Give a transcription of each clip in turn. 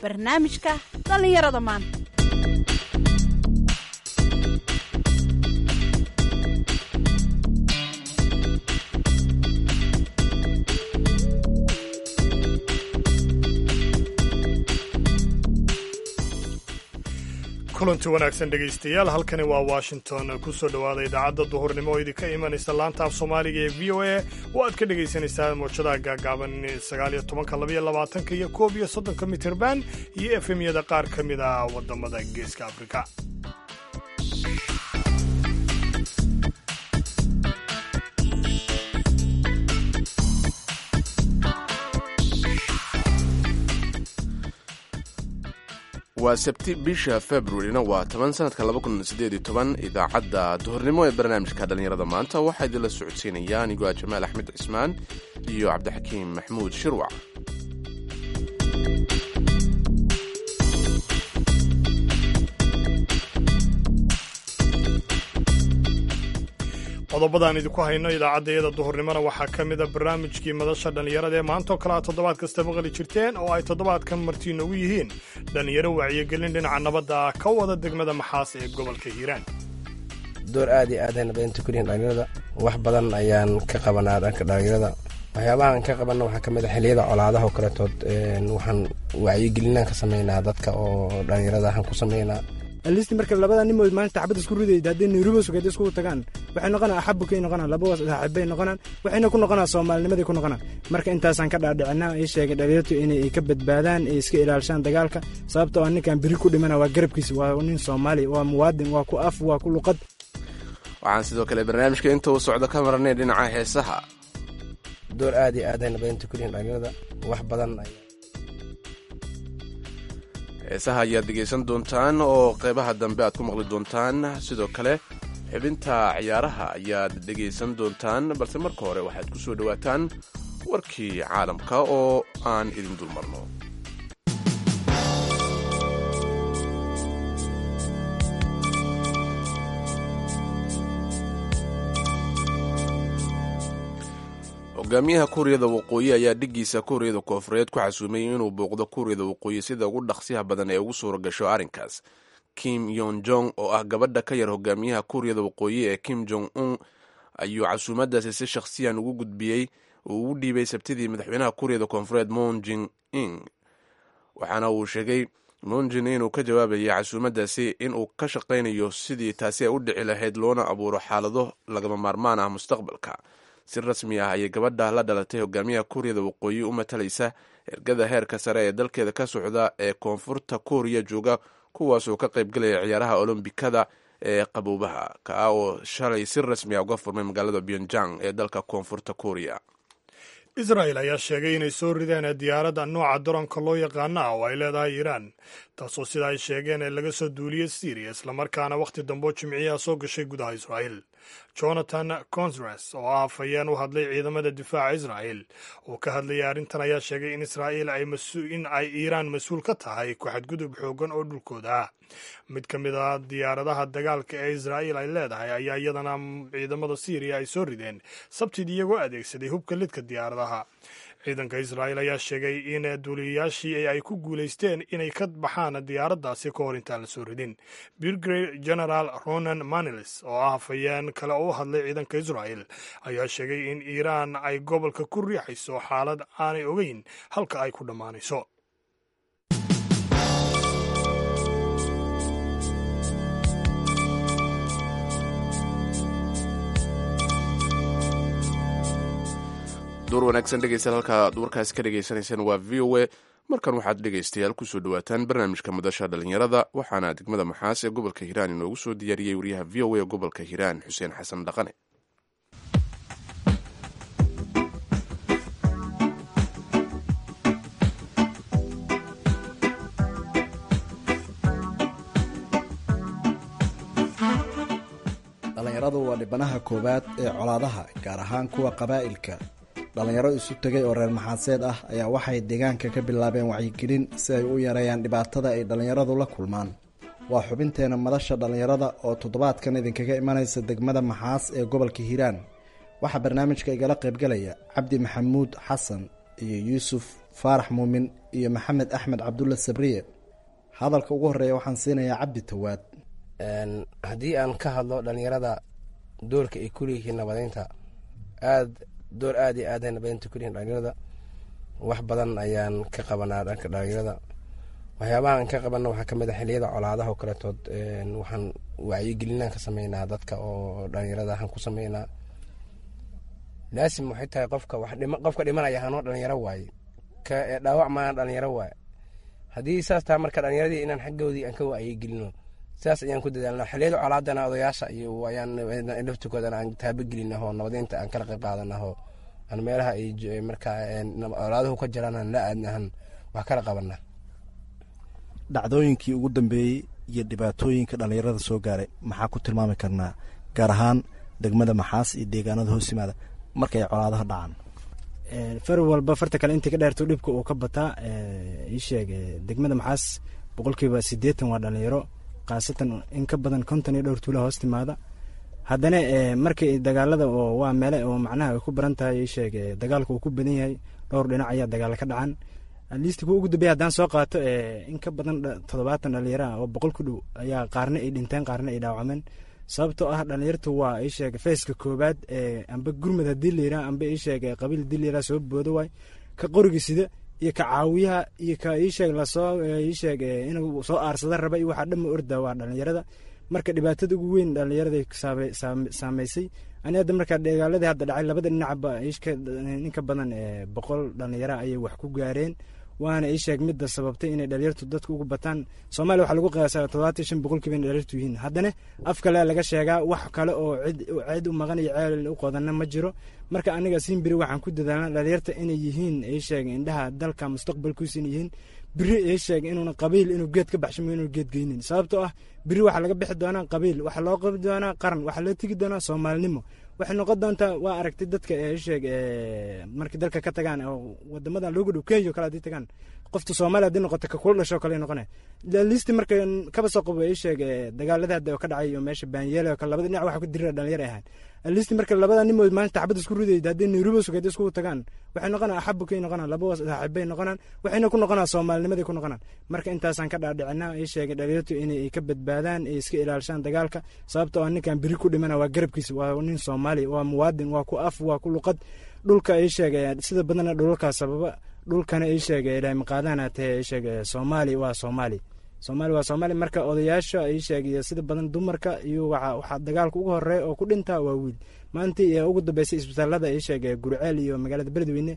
barnaamijka dhallinyarada maanta kulanti wanaagsan dhegaystayaal halkani waa washington kusoo dhowaada idaacadda duhurnimo oo idinka imanaysa laanta af soomaaliga ee v o a oo aad ka dhagaysanaysaan mawjadaha gaagaaban sagaaliyo tobanka labaiyo labaatanka iyo koob iyo soddonka mitirban iyo efemyada qaar ka mid ah waddamada geeska afrika waa sabti bisha februarina waa toban sanadka idaacadda duhurnimo ee barnaamijka dhallinyarada maanta waxaa idinla socodsiinaya anigoo ah jamaal axmed cismaan iyo cabdixakiim maxmuud shirwac qodobadaan idinku hayno idaacaddayada duhurnimona waxaa ka mida barnaamijkii madasha dhallinyarada ee maantaoo kale aad toddobaad kasta maqli jirteen oo ay toddobaadkan marti noogu yihiin dhallinyaro wacyigelin dhinaca nabadda ah ka wada degmada maxaas ee gobolka hiiraan door aad iyo aad ayna badanta kulihiin dhallinyarada wax badan ayaan ka qabanaa dhanka dhallinyarada waxyaabahaan ka qabanna waxaa ka mid a xilliyada colaadaha oo kaletood waxaan wacyigelinaan ka sameynaa dadka oo dhallinyarada waxaan ku sameynaa alisti marka labada nimood maalinta xabadda isku ridayda hadday nairobi sugeed iskugu tagaan waxay noqonaa axabukay noqonaan labadaas saaxiibbay noqonaan waxayna ku noqonaa soomaalinimaday ku noqonaan marka intaasaan ka dhaadhicinaa ii sheegay dhalinyartu inay ka badbaadaan ay iska ilaalshaan dagaalka sababta oo ninkan biri ku dhimana waa garabkiisa waa nin soomaali waa muwaadin waa ku af waa ku luqad waxaan sidoo kale barnaamijka inta uu socdo ka marnay dhinaca heesaha door aad iyo aad ayna badanta kulihiin dhallinyarada wax badan heesaha ayaad dhegaysan doontaan oo qaybaha dambe aad ku maqli doontaan sidoo kale xibinta ciyaaraha ayaad dhegaysan doontaan balse marka hore waxaad ku soo dhowaataan warkii caalamka oo aan idin dulmarno hogaamiyaha kuuriyada waqooyi ayaa dhiggiisa kuuriyada koofureed ku xasuumay inuu booqdo kuuriyada waqooyi sida ugu dhaqsiyaha badan ee ugu suura gasho arrinkaas kim yon jong oo ah gabadha ka yar hogaamiyaha kuuriyada waqooyi ee kim jong un ayuu casuumadaasi si shakhsiyan ugu gudbiyey uu ugu dhiibay sabtidii madaxweynaha kuuriyada koonfureed moon jin ing waxaana uu sheegay monjin inuu ka jawaabayay casuumadaasi inuu ka shaqaynayo sidii taasi ay u dhici lahayd loona abuuro xaalado lagama maarmaan ah mustaqbalka si rasmi ah ayay gabadha la dhalatay hogaamiyaha kuuriyada waqooyi u matalaysa ergada heerka sare ee dalkeeda ka socda ee koonfurta kuuriya jooga kuwaasoo ka qaybgalaya ciyaaraha olombikada ee qaboobaha kaa oo shalay si rasmi ah uga furmay magaalada pyonjang ee dalka koonfurta kuuriya israel ayaa sheegay inay soo rideen diyaaradda nooca daroonka loo yaqaana ah oo ay leedahay iiraan taasoo sida ay sheegeen ee laga soo duuliyey syriya islamarkaana wakhti dambo jimciyaha soo gashay gudaha israa'el jonathan consres oo ah afhayeen u hadlay ciidamada difaaca israa'el oo ka hadlayay arrintan ayaa sheegay in israa'iil in ay iiraan mas-uul ka tahay ku xadgudub xoogan oo dhulkooda ah mid ka mid a diyaaradaha dagaalka ee israa'iil ay leedahay ayaa iyadana ciidamada syriya ay soo rideen sabtid iyagoo adeegsaday hubka lidka diyaaradaha ciidanka israa'iil ayaa sheegay in duuliyayaashii ay ku guulaysteen inay ka baxaan diyaaraddaasi ka hor intaan la soo ridin brigade general ronan manilis oo ah hafayeen kale oo u hadlay ciidanka israa'el ayaa sheegay in iiraan ay gobolka ku riixayso xaalad aanay ogeyn halka ay ku dhammaanayso duur wanaagsan dhegeystayaal halka aad warkaasi ka dhegaysanaysaan waa v o a markan waxaad dhegaystayaal kusoo dhawaataan barnaamijka madasha dhallinyarada waxaana degmada maxaas ee gobolka hiiraan inoogu soo diyaariyey wariyaha v o a ee gobolka hiiraan xuseen xasan dhaqane dhallinyaradu waa dhibanaha koowaad ee colaadaha gaar ahaan kuwa qabaa'ilka dhallinyaro isu tegay oo reer maxaaseed ah ayaa waxay deegaanka ka bilaabeen wacyigelin si ay u yareeyaan dhibaatada ay dhallinyaradu la kulmaan waa xubinteena madasha dhallinyarada oo toddobaadkan idinkaga imanaysa degmada maxaas ee gobolka hiiraan waxaa barnaamijka igala qaybgalaya cabdi maxamuud xasan iyo yuusuf faarax muumin iyo maxamed axmed cabdulla sabriye hadalka ugu horeeya waxaan siinayaa cabdi tawaad haddii aan ka hadlo dhalinyarada doorka ay kuleeyihiin nabadeynta aad door aad iyo aad ay nabadeynta kuleyihin dhalinyarada wax badan ayaan ka qabanaa dhanka dhalinyarada waxyaabaha aan ka qabanna waxaa kamid a xiliyada colaadaha oo kaletood waxaan wacyigelinaan ka sameynaa dadka oo dhalinyarada waxaan ku sameynaa laasim waxay tahay qofka wax dhima qofka dhimanaya hanoo dhalinyaro waaye ka dhaawac maana dhalinyaro waaye haddii saas taha marka dhalinyaradii inaan xaggoodii aan ka wacyigelino saas ayaan ku dadaalna xiliyada colaadana odayaasha iyo ayaan laftigoodana aan taabagelina oo nabadeynta aan kala qayb qaadana oo aan meelaha ay markaa colaaduhu ka jiraan aan la aadnahan wax kala qabana dhacdooyinkii ugu dambeeyey iyo dhibaatooyinka dhalinyarada soo gaaray maxaa ku tilmaami karnaa gaar ahaan degmada maxaas iyo deegaanada hoos yimaada marka ay colaadaha dhacaan far walba farta kale intii ka dheerto dhibka uu ka bataa ii sheeg degmada maxaas boqolkiiba siddeetan waa dhalinyaro khaasatan in ka badan konton iyo dhowr tuula hoos timaada haddana markii dagaalada oo waa meele oo macnaha ay ku baran tahay ii sheeg dagaalka uu ku badan yahay dhowr dhinac ayaa dagaal ka dhacan listi kuwa ugu dambeya haddaan soo qaato in ka badan toddobaatan dhalinyaro ah oo boqol ku dhow ayaa qaarna ay dhinteen qaarna ay dhaawacmeen sababtoo ah dhalinyartu waa ii sheeg feeska koobaad amba gurmud haddii layidhaha amba ii sheeg qabiil haddii layidhaha soo boodo waay ka qoriga sida iyo ka caawiyaha iyo ka ii sheeg lasoo ii sheeg inuu soo aarsada raba iyo waxaa dhamma orda waa dhalinyarada marka dhibaatada ugu weyn dhalinyarada saameysay ani hadda markaa dagaaladii hadda dhacay labada dhinacba inka badan boqol dhalinyara ayay wax ku gaareen waana ii sheeg midda sababtay inay dhalinyartu dadka ugu bataan soomaaliya waxaa lagu qiyaasaa toddobaatan shan boqolkiiba inay dhalinyartu yihiin haddana af kale laga sheegaa wax kale oo cid cid u maqan iyo ceel u qodanna ma jiro marka aniga siinbiri waxaan ku dadaalna dhalinyarta inay yihiin ii sheeg indhaha dalka mustaqbalkiisa inay yihiin biri ii sheeg inuuna qabiil inuu geed ka baxshamo inuu geed geynin sababtoo ah biri waxaa laga bixi doonaa qabiil waxaa loo qabi doonaa qaran waxaa loo tegi doonaa soomaalinimo waxay noqon doontaa waa aragtay dadka sheeg markay dalka ka tagaan oo wadamadan loogu dhow kenya o kale hadii tagaan qofta soomaaliya hadii noqoto ka kula dhasho kale noqone listi marka kaba soo qabo ii sheeg dagaalada hadda oo ka dhacay oo meesha baanyeele oo kale labada dhinac waxa ku dirira dhalinyar ay ahaan listi marka labada nimood maalinta xabad isku ridayda haddii nairobi sugeed iskugu tagaan waxay noqonaa axabukay noqonaan laba saaxiibay noqonaan waxayna ku noqonaa soomaalinimaday ku noqonaan marka intaasaan ka dhaadhicinaa ii sheegay dhalinyartu inay ka badbaadaan ay iska ilaalishaan dagaalka sababtoo ah ninkan biri ku dhimana waa garabkiisa waa nin soomaali waa muwaadin waa ku af waa ku luqad dhulka ii sheegay sida badana dhulalkaa sababa dhulkana ii sheegay ilaahay maqaadana tahe ii sheegay soomaali waa soomaali soomaali waa soomaali marka odayaasha ii sheegay sida badan dumarka iyo waxa waxaa dagaalka ugu horeeya oo ku dhintaa waa wiil maantii ugu dambeysay isbitaalada ii sheegay gurceel iyo magaalada beledweyne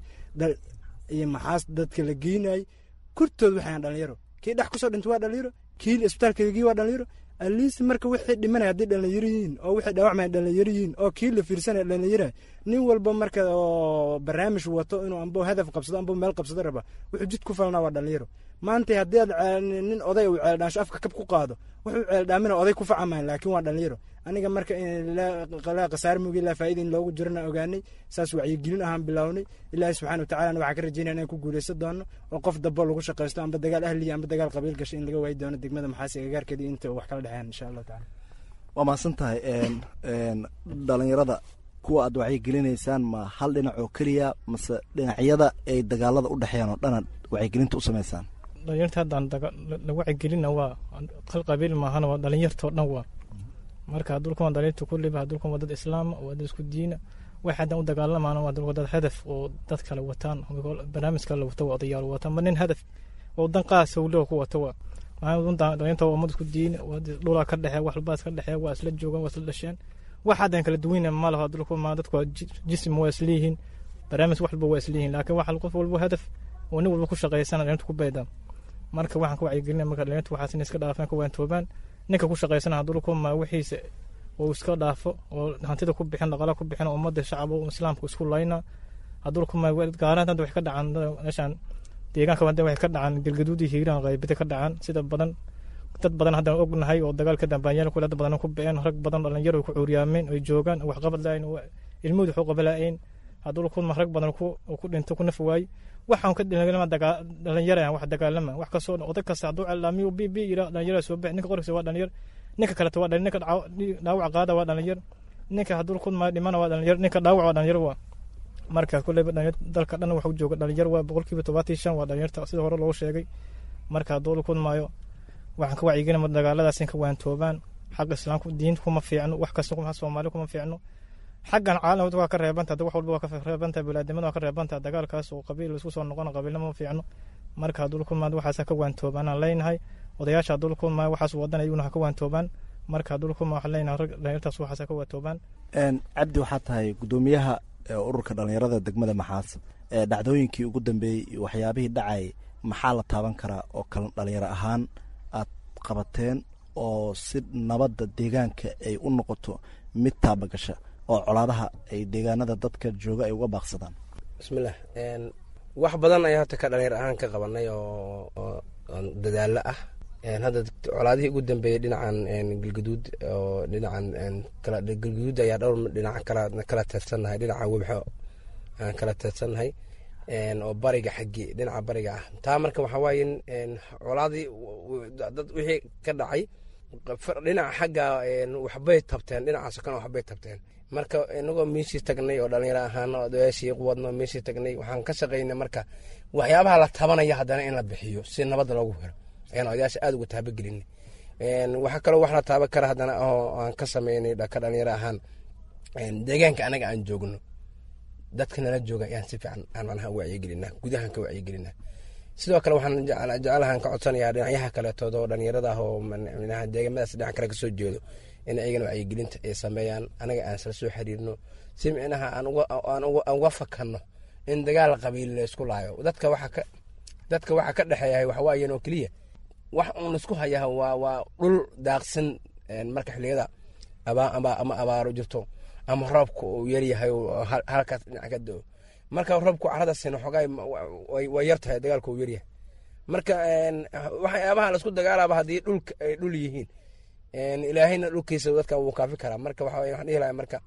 iyo maxaas dadka la geynayay kurtood waxaan dhalinyaro kii dhex kusoo dhintay waa dhalinyaro kii isbitaalka lagii waa dhalinyaro aliist marka wixii dhimanaya hadday dhalinyaro yihiin oo wixii dhaawacmaya dhalinyaro yihiin oo kii la fiirsanaya dhalinyara nin walba marka oo barnaamij wato inuu amba hadaf qabsado amba meel qabsado raba wuxuu jid ku falnaa waa dhalinyaro maanta haddii aad nin oday uu ceeldhaansho afka kab ku qaado wuxuu ceeldhaamina oday ku facamayn laakiin waa dhalinyaro aniga marka laa khasaar mugi ilaa faa'ida in loogu jirana ogaanay saas wacyigelin ahaan bilownay ilaahi subxana watacalana waxaa ka rajeynaya inaan ku guuleysan doono oo qof dabo lagu shaqaysto amba dagaal ahliya amba dagaal qabiil gasho in laga waayi doono degmada maxaasi agagaarkeeda inta wax kala dhexeyn insha allahu tacala waa mahadsan tahay dhalinyarada kuwa aad wacyigelinaysaan ma hal dhinac oo keliya mase dhinacyada ay dagaalada u dhexeeyaan oo dhana wacyigelinta u samaysaan dhalinyarta haddaan la wacyigelina waa hal qabiil maahana waa dhalinyartao dhan waa marka hadulkan waa dhalinyarta kulliba hadulkan waa dad islaama waa dad isku diina wax haddaan u dagaalamaana waa dad hadaf oo dad kale wataan barnaamij kale wata waa odayaal wataan ma nin hadaf oo dan qaas howloo ku wata waa dhalinyarta waa ummad isku diina waa dhulaa ka dhexee wax walbaa iska dhexee waa isla joogaan waa isla dhasheen wax haddaan kala duweyna ma laho hadulkan ma dadku waa jism waa isleeyihiin barnaamij wax walba waa isleeyihiin laakiin waxa qof walba hadaf oo nin walba ku shaqaysana dhalinyarta ku beedaan marka waxaan ka wacyigelina marka dhalinyarta waxaas inay iska dhaafaan ka waantoobaan ninka ku shaqaysana hadulkan ma wixiisa oo iska dhaafo oo hantida ku bixin dhaqaala ku bixin ummadda shacab islaamka isku layna hadulkan ma gaaraan hadda waxay ka dhacaan meeshaan deegaanka hadda waxay ka dhacaan galgaduud iyo hiiraan qaybida ka dhacaan sida badan dad badan haddaan ognahay oo dagaalka dambaanyeel kule dad badan ku bixeen rag badan dhalinyaro ku cuuryaameen oy joogaan wax qabad laayin ilmahooda waxu qaba laayin hadduu kun rag badan ku dhinto ku naf waayey waxaan ka dhalama dhalinyara wax dagaalama wax kasoo odag kasta hadduu celaamiyo b b yira dhalinyara soo bix ninka qorkiisa waa dhalinyar ninka kaleta waa ninka dhaawac qaada waa dhalinyar ninka hadduu kun ma dhimana waa dhalinyar ninka dhaawac waa dhalinyar waa markaas kuleyba dalka dhan waxu jooga dhalinyar waa boqolkiiba tobaatan shan waa dhalinyarta sida hore loogu sheegay marka hadduu la kulmaayo waxaan ka wacyigelin dagaaladaas in ka waantoobaan xagga islaamku diinta kuma fiicno wax kasta kuma soomaali kuma fiicno xaggan caalamka waa ka reebanta wax walba waa ka reebanta bulaadnimada waa ka reebanta dagaalkaas oo qabiil isku soo noqon qabiilnimo ma fiicno marka hadduu la kulmaado waxaas ka waantoobaan aan leenahay odayaasha hadduu la kulmaayo waxaas wadan ayuuna ha ka waantoobaan marka hadduu la kulmaayo waxaan leenahay dhalinyartaas waxaas ha ka waantoobaan cabdi waxaa tahay gudoomiyaha ururka dhalinyarada degmada maxaas ee dhacdooyinkii ugu dambeeyey waxyaabihii dhacay maxaa la taaban karaa oo kale dhalinyaro ahaan aad qabateen oo si nabadda deegaanka ay u noqoto mid taabagasha oo colaadaha ay deegaanada dadka jooga ay uga baaqsadaan bismillaah wax badan ayaa horta ka dhalinyar ahaan ka qabanay oo dadaalo ah hadda colaadihii ugu dambeeyey dhinacan galgaduud oo dhinacan galgaduud ayaa dhowr dhinac kala teedsannahay dhinaca webxo aan kala teedsannahay oo bariga xaggi dhinaca bariga ah taa marka waxaa waaye colaadii dad wixii ka dhacay dhinaca xagga waxbay tabteen dhinacaasoo kale waxbay tabteen marka inagoo meeshii tagnay oo dhalinyaro ahaan odayaashii wadno meeshii tagnay waxaan ka shaqaynay marka waxyaabaha la tabanaya haddana in la bixiyo si nabadda loogu helo ayaan odayaasha aada uga taabagelinay waxaa kaloo wax la taaban kara haddana oo aan ka sameynay ka dhalinyaro ahaan deegaanka anaga aan joogno dadka nala jooga ayaan si fiican aan manaha wacyigelinaa gudahan ka wacyigelinaa sidoo kale waxaan jecelahan ka codsanayaa dhinacyaha kaleetood oo dhalinyarada ah oo manaha deegamadaas dhinac kale kasoo jeedo in ayagana wacyigelinta ay sameeyaan anaga aan isla soo xiriirno si micnaha aan uga fakanno in dagaal qabiil laysku laayo dadka waxa ka dadka waxa ka dhexeeya waxawaayan oo keliya wax uun isku hayaa waa waa dhul daaqsan marka xiliyada ama abaaro jirto ama roobka uu yaryahay halkaas dhinac ka doo marka roobku caradaasina xoogaa way yar tahay dagaalka uu yaryahay marka waxyaabaha laisku dagaalaaba haddii dhulka ay dhul yihiin ilaahayna dhulkiisa dadka wuu kaafi karaa marka waxa waxaan dhihi lahay marka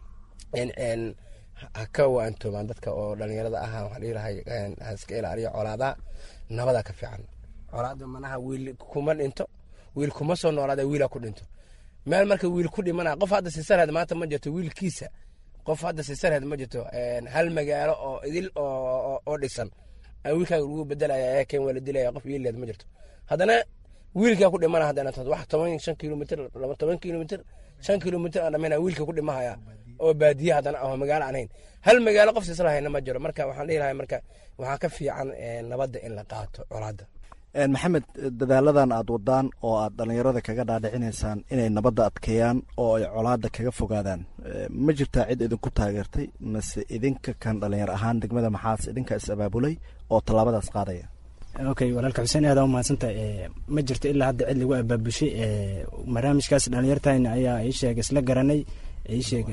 ha ka waantoobaan dadka oo dhalinyarada ah waxaan dhihi lahay ha iska ilaaliyo colaadaha nabada ka fiican colaada manaha wiil kuma dhinto wiil kuma soo noolaada wiila ku dhinto meel marka wiil ku dhimana qof hadda sisarheed maanta ma jirto wiilkiisa qof hadda sisarheed ma jirto hal magaalo oo idil oo dhisan wiilkaaga lagu bedelaya ee keen waa la dilaya qof wiileed ma jirto haddana wiilkaa ku dhimana haddana wax toban shan kilomitr laba toban kilomitr shan kilomitr aan dhammayna wiilka ku dhimahaya oo baadiye haddana aho magaalo aan hayn hal magaalo qof sisar hayna ma jiro marka waxaan dhihi lahay marka waxaa ka fiican nabadda in la qaato colaadda maxamed dadaaladan aad wadaan oo aad dhalinyarada kaga dhaadhicinaysaan inay nabadda adkeeyaan oo ay colaada kaga fogaadaan ma jirtaa cid idinku taageertay mase idinka kan dhalinyar ahaan degmada maxaas idinka is abaabulay oo tallaabadaas qaadaya okay walaalka xuseen aada u mahadsantahay ma jirto ilaa hadda cid lagu abaabushay barnaamijkaas dhalinyartayna ayaa ii sheeg isla garanay ii sheeg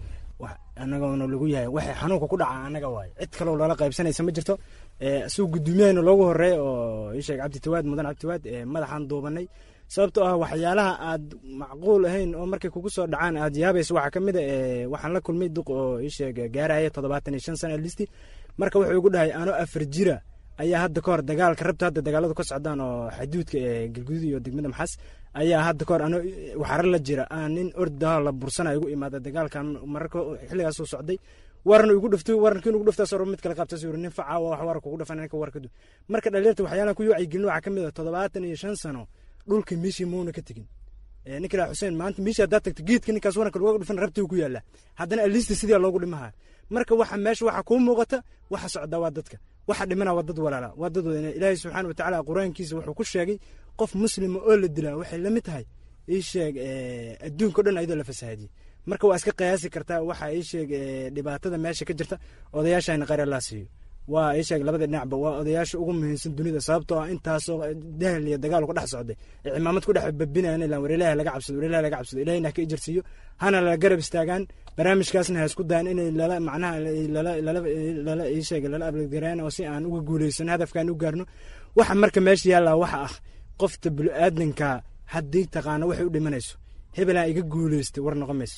anagoona lagu yahay waxay xanuunka ku dhaca anaga waayo cid kaloo loola qaybsanaysa ma jirto suu gudoomiyahayna loogu horeey oo ii sheeg cabditawaad mudan cabditawaad madaxaan duubanay sababtoo ah waxyaalaha aad macquul ahayn oo markay kugu soo dhacaan aad yaabaysa waxaa kamid a waxaan la kulmay duq oo ii sheeg gaaraya toddobaatan iyo shan sana listi marka wuxuu igu dhahay anoo afar jira ayaa hadda kahor dagaalka rabta hadda dagaaladu ka socdaan oo xaduudka galguduud iyo degmada maxas ayaa hadda kahor ano waxaro la jira aan nin ordaho la bursana igu imaada dagaalkan mararka xilligaasuu socday warna igu dhufto warnkiin ugu dhuftaas mid kale qabtas yuri nin faca wax war kugu dhafan ninka warkadu marka dhalinyarta waxyaalaha ku wacyigelin waxaa kamid ah toddobaatan iyo shan sano dhulka meeshii muuna ka tegin ninka ilaa xuseen maanta meeshii haddaad tagto geedka ninkaas waranka lagu dhufan rabtii ku yaala haddana aliista sidii loogu dhimaha marka waxa meesha waxa kuu muuqata waxa socda waa dadka waxa dhimana waa dad walaala waa dad ilaahay subxaana watacaala qur-aankiisa wuxuu ku sheegay qof muslima oo la dilaa waxay la mid tahay ii sheeg adduunka o dhan ayadoo la fasahaadiyey marka waa iska qiyaasi kartaa waxa ii sheeg dhibaatada meesha ka jirta odayaashana qare laa siiyo waa ii sheeg labada dhinacba waa odayaasha ugu muhiimsan dunida sababtoo ah intaasoo dahal iyo dagaal ku dhex socday ee cimaamad ku dhex babinayan ilaa war ilaahay laga cabsado war ilaahay laga cabsado ilahayna ha ka ijarsiiyo hana la garab istaagaan barnaamijkaasna ha isku dayan inay lala macnaha lala lala lala ii sheeg lala ablagaraan oo si aan uga guuleysano hadafkaan u gaarno waxa marka meesha yaallaa waxa ah qofta bulu-aadanka haddii taqaano waxay u dhimanayso hebelaa iga guuleystay war noqon mayso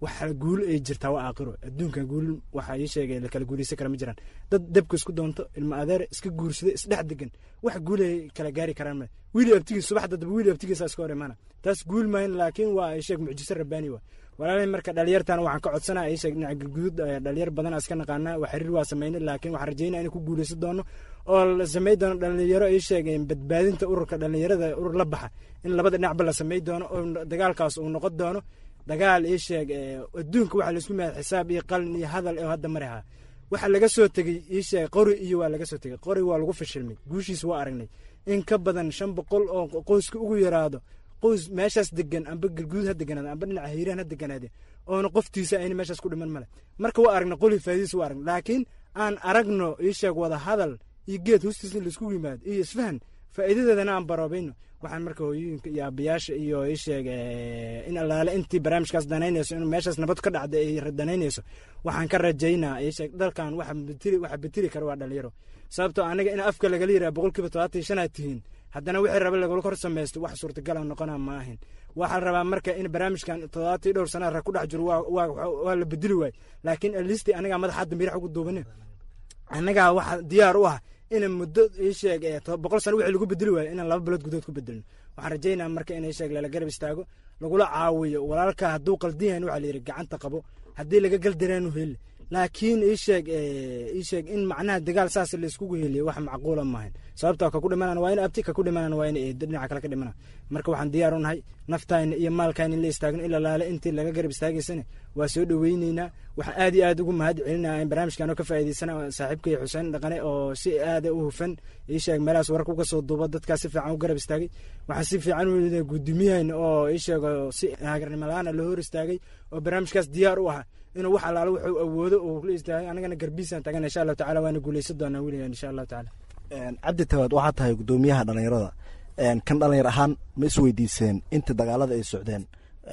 waxa guul ay jirtaa waa aakhiro adduunkan guul waxa ii sheegay la kala guulaysan kara ma jiraan dad dabka isku doonto ilma adeer iska guursada isdhex degan wax guulay kala gaari karaan ma wiili abtigiis subaxda daba wiili abtigiisa iska hor imaana taas guul maahin laakiin waa ii sheeg mucjiso rabbaani waa walaalay marka dhalinyartan waxaan ka codsanaa ii sheeg dhinaca galguduud dhalinyar badan iska naqaanaa waa xiriir waa sameynay laakiin waxaan rajeynaa inay ku guulaysan doono oo la samey doono dhalinyaro ii sheeg badbaadinta ururka dhalinyarada urur la baxa in labada dhinacba la samey doono oo dagaalkaas uu noqon doono dagaal ii sheeg adduunka waxaa laisku mahad xisaab iyo qalin iyo hadal oo hadda mari ahaa waxa laga soo tegey ii sheeg qori iyo waa laga soo tegey qori waa lagu fashilmay guushiis waa aragnay in ka badan shan boqol oo qoyska ugu yaraado qoys meeshaas degan amba galguud ha deganaade amba dhinaca hiiraan ha deganaade oona qoftiisa ayna meeshaas ku dhiman male marka waa aragna qoli faaidiis waa aragna laakiin aan aragno ii sheeg wada hadal iyo geed hoostiis in laisku yimaado iyo isfahan faa'iidadeedana aan baroobayno waxaan marka hooyooyinka iyo aabayaasha iyo ii sheeg in allaale intii barnaamijkaas danaynayso in meeshaas nabad ka dhacda ay danaynayso waxaan ka rajaynaa ii sheeg dalkan waxa betili waxa betili kara waa dhalinyaro sababtoo aniga in afka lagala yiraha boqolkiiba todobaatan iyo shanaad tihiin haddana wixii raba lagala kor samaysto wax suurtagala noqona ma ahin waxaa la rabaa marka in barnaamijkan toddobaatan dhowr sana rag ku dhex jiro waa la bedeli waay laakiin alisti anigaa madax hadda mirax ugu duubane annagaa waxa diyaar u ah ina muddo ii sheeg boqol sano wixii lagu bedeli waayo inaan laba bilood gudood ku bedelno waxaan rajaynaa marka in ii sheeg lala garab istaago lagula caawiyo walaalka hadduu qaldan yahan waxaa la yidhi gacanta qabo haddii laga galdareenu heli laakiin ii sheeg ii sheeg in macnaha dagaal saas laiskugu heliyo wax macquula maahan sababta ka ku dhimanaan waa in abti ka ku dhimanaan waa in eedo dhinaca kale ka dhimanaan marka waxaan diyaar u nahay naftayna iyo maalkayna in la istaagno ila laale intii laga garab istaagaysana waa soo dhoweyneynaa waxaan aad iyo aad ugu mahad celinaya in barnaamijkan oo ka faa'iidaysana saaxiibkay xuseen dhaqane oo si aada u hufan ii sheeg meelahaas wararka uga soo duuba dadkaas si fiican u garab istaagay waxaan si fiican u guddoomiyahayn oo ii sheeg si haagarnimo la-aana loo hor istaagay oo barnaamijkaas diyaar u ah inuu wax allaale wuxuu awoodo uu la istaagay anagana garbiisaan tagan insha allahu tacala waana guuleysan doonaa weligan insha allahu tacala cabdi tawaad waxaa tahay guddoomiyaha dhalinyarada kan dhalinyar ahaan ma isweydiiseen inta dagaalada ay socdeen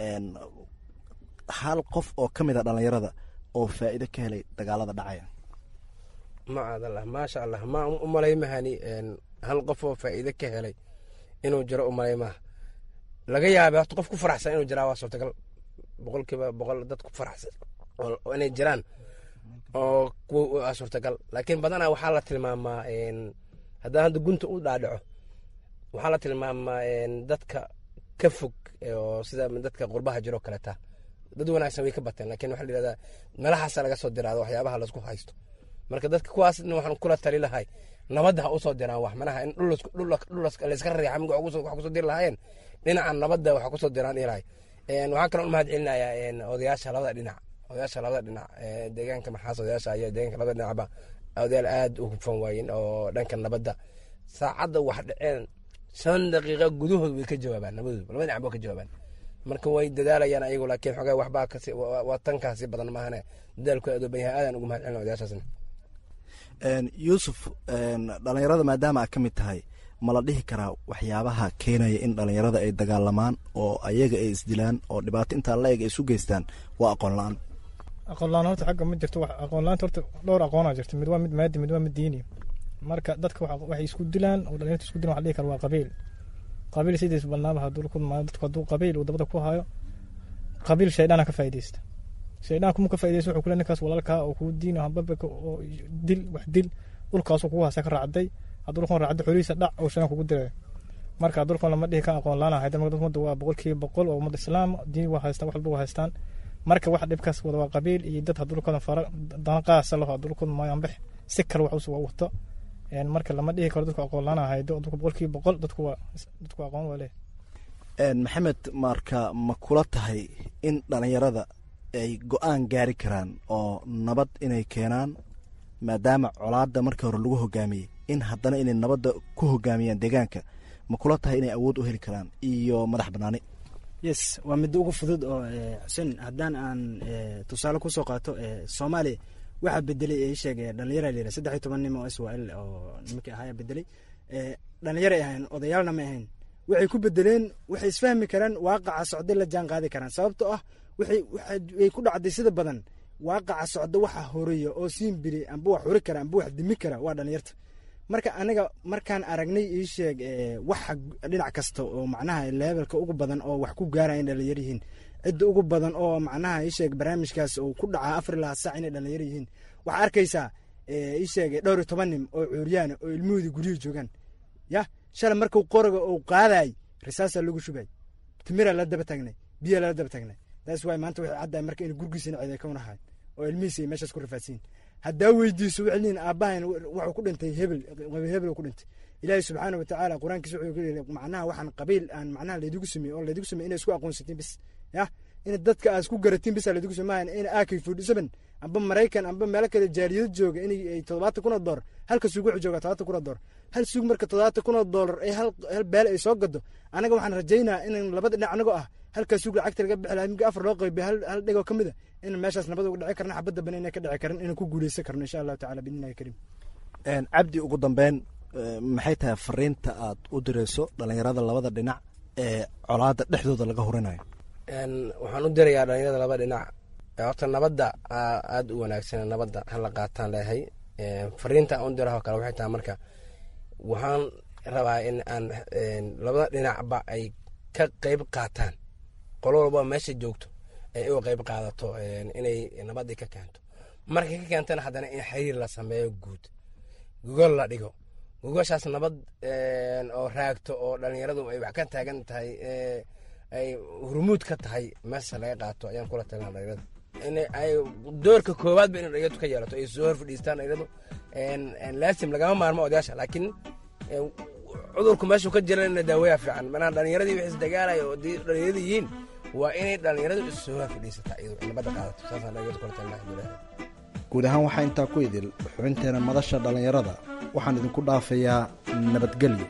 hal qof oo ka mid a dhalinyarada oo faa'iido ka helay dagaalada dhacaya macaadallah maasha allah ma u malay mahani hal qof oo faa'iido ka helay inuu jiro u malay maha laga yaabay horta qof ku faraxsan inuu jiraa waa suurtagal boqolkiiba boqol dad ku faraxsan oo inay jiraan oo kuwa suurtagal laakiin badanaa waxaa la tilmaamaa haddaan hadda gunta u dhaadhaco waxaa la tilmaamaa dadka ka fog oo sida dadka qurbaha jiroo kaleta dad wanaagsan way ka bateen lakin waxaa la yidhahdaa meelahaasa laga soo diraado waxyaabaha laisku haysto marka dadka kuwaasna waxaan kula tali lahay nabadda ha usoo diraan wax manaha in layska riixa mig wax kusoo diri lahaayeen dhinaca nabadda waxa kusoo diraan ilahay waxaan kaloo u mahad celinayaa odayaasha labada dhinac odayaasha labada dhinac deegaanka maxaas odayaasha iyo deegaanka labada dhinacba odayaal aad u hufan waayen oo dhanka nabadda saacadda wax dhaceen shan daqiiqa gudahood way ka jawaabaan labadooda labada dhinac ba ka jawaabaan marka way dadaalayaan ayagu laakiin xogaa waxbaa kasi waa tankaasi badan maahane dadaalku aad u banyahay aadaan ugu mahad celina odayaashaasna yuusuf dhalinyarada maadaama aad ka mid tahay ma la dhihi karaa waxyaabaha keenaya in dhalinyarada ay dagaalamaan oo ayaga ay isdilaan oo dhibaato intaan la eg ay isu geystaan waa aqoon la-aan aqoon la-aan horta xagga ma jirto aqoon la-aanta horta dhowr aqoonaa jirta mid waa mid maadi mid waa mid diini marka dadka waxay isku dilaan oo dhalinyarta isku dilaan waxa dhihi kara waa qabiil qabiil sidiis balnaaba hadduu ku dadku hadduu qabiil uu dabada ku hayo qabiil shaydana ka faa'iidaysta shaydaan kuma ka faa'iidaysta wuxuu kule ninkaas walaalkaa oo kuu diino hambabaka oo dil wax dil dhulkaasuu kugu hasa ka raacday hadduu dhulkan raacdo xolihiisa dhac oo shaydaan kugu dirayo marka dhulkan lama dhihi kan aqoon laana hayda marka ummadda waa boqolkiiba boqol oo ummad islaam diin waa haystaan wax walba waa haystaan marka wax dhibkaas wada waa qabiil iyo dad hadduu dhulkooda fara dana qaasa laho hadduu dhulkooda mayanbax si kale wax usu wato marka lama dhihi karo dadku aqoon laana haydo dadku boqolkiiba boqol dadku waa dadku aqoon waa leh maxamed marka ma kula tahay in dhalinyarada ay go-aan gaari karaan oo nabad inay keenaan maadaama colaadda markii hore lagu hogaamiyey in haddana inay nabadda ku hogaamiyaan deegaanka ma kula tahay inay awood u heli karaan iyo madax banaani yes waa midda ugu fudud oo xuseen haddaan aan tusaale kusoo qaato soomaaliya waxaa bedelay ee sheegay dhalinyara layidhaha saddex iyo toban nim oo israel oo nimankii ahaaya bedelay dhalinyaray ahayn odayaalna ma ahayn waxay ku bedeleen waxay isfahmi karaan waaqaca socday la jaan qaadi karaan sababtoo ah waxay ku dhacday sida badan waaqaca socda waxa horeeya oo siinbiri amba wax hori kara amba wax dimi kara waa dhalinyarta marka aniga markaan aragnay ii sheeg waxa dhinac kasta oo macnaha leebelka ugu badan oo wax ku gaaraya in dhalinyar yihiin cidda ugu badan oo macnaha isheeg barnaamijkaas uu ku dhacaa afar ilaa sac inay dhalinyaro yihiin waxaa arkaysaa isheeg dhowr iyo toban nin oo cuuryaana oo ilmahoodii guryihii joogaan ya shalay markuu qoriga uu qaadaay risaasaa lagu shubay timiraa la daba taagnay biyaa lala daba taagnay taas waay maanta waxay caddahay marka in gurgiisina cid ay ka unahayn oo ilmihiisi ay meeshaas ku rafaadsiin haddaa weydiiso waxay leeyihin aabbahan wuxuu ku dhintay hebel hebel ku dhintay ilaahay subxaana wa tacaala qur-aankiisa wuxuu ku yidhi macnaha waxaan qabiil aan macnaha laydigu sameeyey oo laydigu sameeyey inay isku aqoonsatiin bis ya in dadka aad isku garatiin bisa laydigu sameeyan in ak forty seven amba maraykan amba meelo kale jaaliyado jooga in ay toddobaatan kun oo doolar halka suug wuxuu joogaa todobaatan kun oo doolar hal suug marka toddobaatan kun oo doolar ay hal hal beele ay soo gado anaga waxaan rajaynaa in labada dhinac anagoo ah halkaa suug lacagta laga bixi lahaa migi afar loo qaybiyo hal hal dhigoo ka mid a in meeshaas nabad uga dhici karna xabadda bana inay ka dhici karan inaan ku guuleysan karno insha allahu tacala biidnillahi kariim cabdi ugu dambeyn maxay tahay fariinta aad u dirayso dhalinyarada labada dhinac ee colaada dhexdooda laga horinayo waxaan u dirayaa dhalinyarada laba dhinac horta nabadda aada u wanaagsan nabadda hala qaataan leeyahay fariinta aan u diraho kale waxay tahay marka waxaan rabaa in aan labada dhinacba ay ka qeyb qaataan qolo walba meesha joogto ay uga qeyb qaadato inay nabadii ka keento markay ka keentana haddana in xiriir la sameeyo guud gogol la dhigo gogoshaas nabad oo raagto oo dhalinyaradu ay wax ka taagan tahay ay hurmuud ka tahay meesha laga qaato ayaan kula talina dhalinyarada in ay doorka koowaadba in dhalinyaradu ka yeelato ay soo hor fadhiistaan dhalinyaradu laasim lagama maarmo odayaasha laakiin cudurku meeshuu ka jira ina daaweya fiican manaa dhalinyaradii wix isdagaalaya oo dhalinyarada yihiin waa inay dhalinyaradu issoo hor fadhiisata iyadu nabadda qaadato saasaan dhalinyaradu kula talina alhamdulilah guud ahaan waxaa intaa ku idil xubinteena madasha dhallinyarada waxaan idinku dhaafayaa nabadgelyo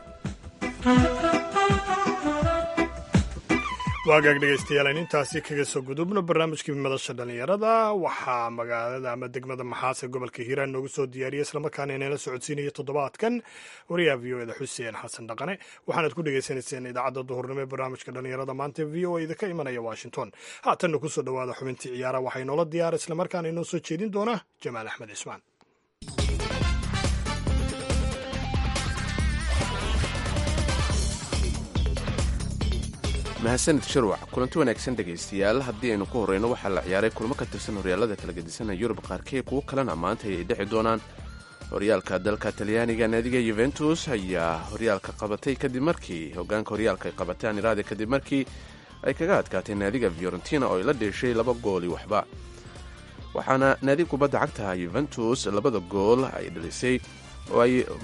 waagaag dhegaystayaal aynu intaasi kaga soo gudubno barnaamijkii madasha dhallinyarada waxaa magaalada ama degmada maxaase gobolka hiiraan noogu soo diyaariyay islamarkaana inala socodsiinaya toddobaadkan wariyaha v o eda xuseen xasan dhaqane waxaanaad ku dhegaysanayseen idaacadda duhurnimo ee barnaamijka dhallinyarada maanta v o eda ka imanaya washington haatanna kusoo dhowaada xubintii ciyaara waxaa inoola diyaara islamarkaana inoo soo jeedin doona jamaal axmed cismaan mahadsanid sharwac kulanti wanaagsan dhegaystayaal haddii aynu ku horreyno waxaa la ciyaaray kulmo ka tirsan horyaalada kala gedisanaya yurub qaarkee kuwo kalena maanta ay dhexi doonaan horyaalka dalka talyaaniga naadiga yuventus ayaa horyaalka qabatay kadib markii hogaanka horyaalka ay qabatay aniraade kadib markii ay kaga adkaatay naadiga fiorentina oo ay la dheeshay laba gooli waxba waxaana naadiga kubadda cagta yuventus labada gool ay dhalisay oo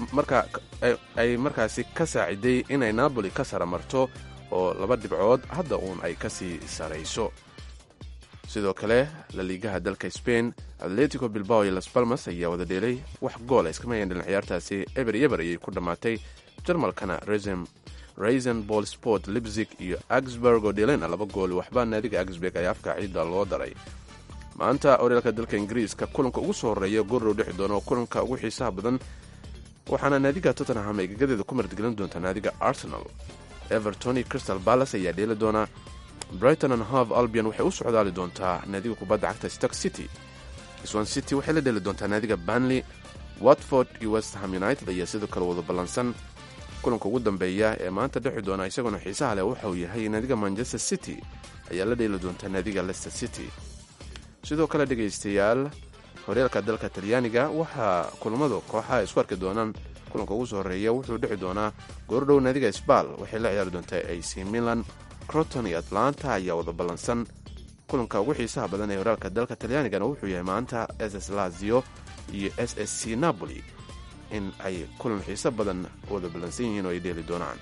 ay markaasi ka saaciday inay napoli ka sara marto oo laba dhibcood hadda uun ay ka sii sarayso sidoo kale laliigaha dalka spain atletico bilbao iyo las balmas ayaa wada dheelay wax goola iskama hayan dhalin ciyaartaasi eber yeber ayay ku dhammaatay jarmalkana raisen ball sport libzig iyo augsburg oo dheelena laba gooli waxba naadiga augsburg ayaa afka ciidda loo daray maanta horyaalka dalka ingiriiska kulanka ugu soo horreeya goordhow dhexi doona oo kulanka ugu xiisaha badan waxaana naadiga tottenham ay gagadeeda ku martigelin doontaa naadiga arsenal everton iyo crystal balas ayaa dheeli doonaa brighton and hove albion waxay u socdaali doontaa naadiga kubadda cagta stark city swan city waxay la dheeli doontaa naadiga banley watford iyo westham united ayaa sidoo kale wada ballansan kulanka ugu dambeeya ee maanta dhexi doona isaguna xiisaha leh waxa uu yahay naadiga manchester city ayaa la dheeli doontaa naadiga lester city sidoo kale dhegaystayaal horyaalka dalka talyaaniga waxaa kulamadu kooxaha isku arki doonaan kulanka ugu soo horreeya wuxuu dhexi doonaa goordhow naadiga sbal waxay la ciyaari doontaa ac milan croton iyo atlanta ayaa wada ballansan kulanka ugu xiisaha badan ee horyaalka dalka talyaanigana wuxuu yahay maanta s s lazio iyo s s c napoli in ay kulan xiiso badan wada ballansan yihiin oo ay dheeli doonaan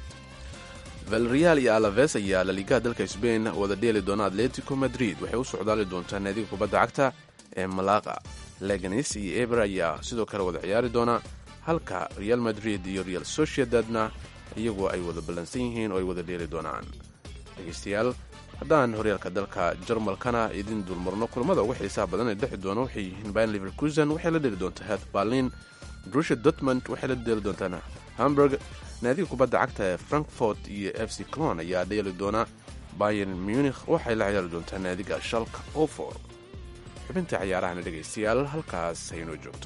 valreal iyo alaves ayaa laliigaha dalka sbain wada dheeli doona atletico madrid waxay u socdaali doontaa naadiga kubadda cagta ee malaqa leganis iyo eber ayaa sidoo kale wada ciyaari doona halka real madrid iyo real sociedadna iyagu ay wada ballansan yihiin oo ay wada dheeli doonaan dhegaystayaal haddaan horyaalka dalka jarmalkana idin dulmarno kulamada ugu xiisaha badan ee dhexi doona waxay yihiin bayan liverkusen waxay la dheeli doontaa het berlin drusha dortmund waxay la dheeli doontaa hamburg naadiga kubadda cagta ee frankfort iyo f c clon ayaa dheeli doona bayan munikh waxay la ciyaari doontaa naadiga shalka ofor xubinta ciyaarahana dhegaystayaal halkaas haynoo joogto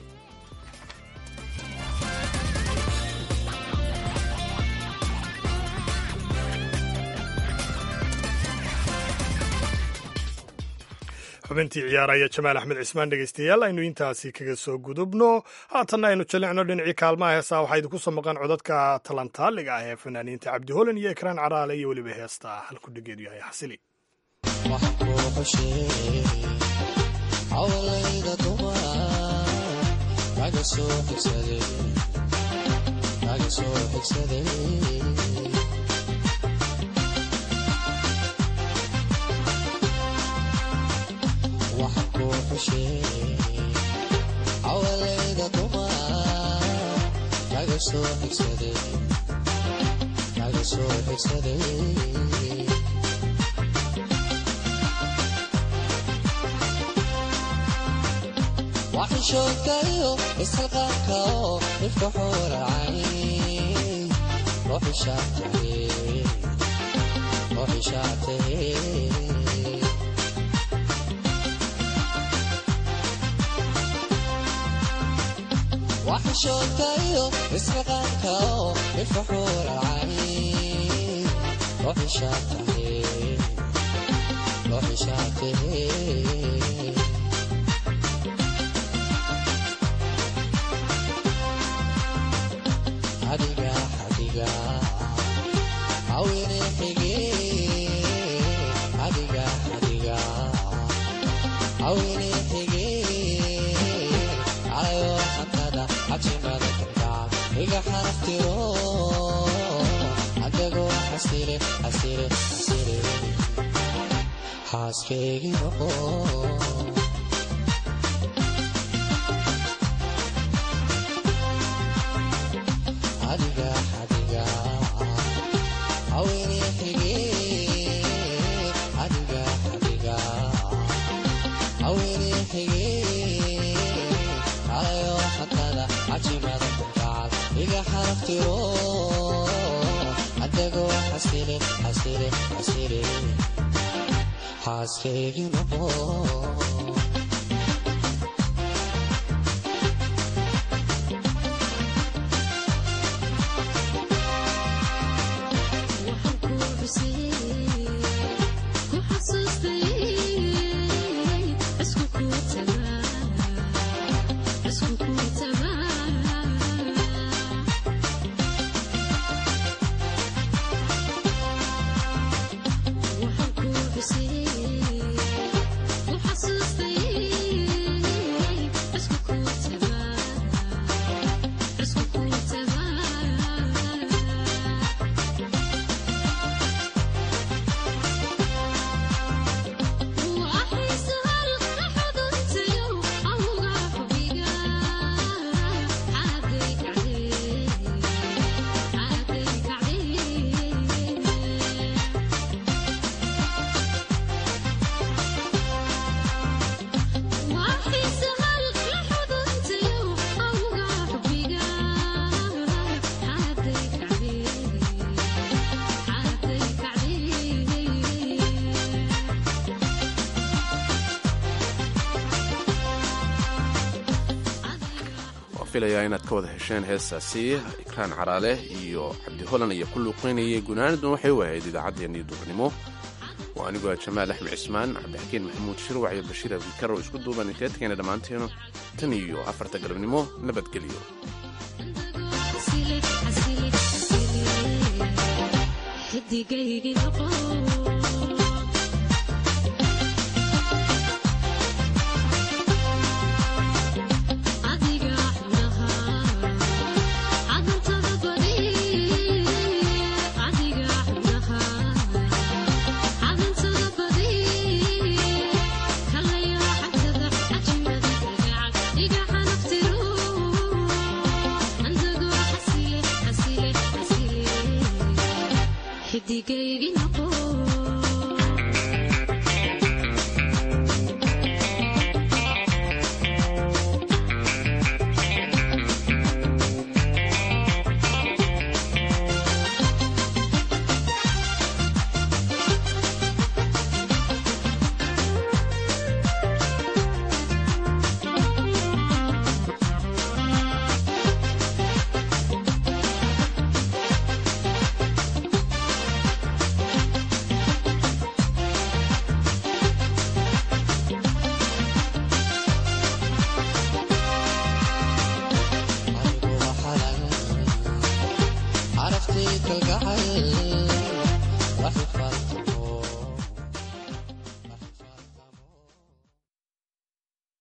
xubintii ciyaaraya jamaal axmed cismaan dhegeystayaal aynu intaasi kaga soo gudubno haatanna aynu jalicno dhinacii kaalmaha heesaa waxaa idinku soo maqan codadka talantaaliga ah ee fanaaniinta cabdi holan iyo ekraan caraale iyo weliba heesta halku dhigeedu yahay xasili awalayda duma kaga soo xigsaday waxishoodkayo ishalqaanka oo ifka xuuracay ruuxishaatay waxishoodkayo ismaqaanka oo ifka xuuracay ruuxishaatay adiga adiga awine xige adiga adiga awine xige ayo hantada cajimada kalgaca iga xaraftiro adagoo xasire xasire xasire xaaskeygi noqo adiga adiga awine xige adiga adiga awine xige ayo hantada cajimada kalgacal iga xaraftiro adagoo xasire xasire xasire xaaskeygi noqo filayaa inaad ka wada hesheen heestaasi ikraan caraale iyo cabdi holan ayaa ku luuqeynayay gunaanadun waxay u ahayd idaacaddeenii duurnimo waa anigoo jamaal axmed cismaan cabdixakiin maxamuud shirwac iyo bashiir abdikar oo isku duuban inteedkeena dhammaanteenu tan iyo afarta galabnimo nabadgelyo xidigaygi noqo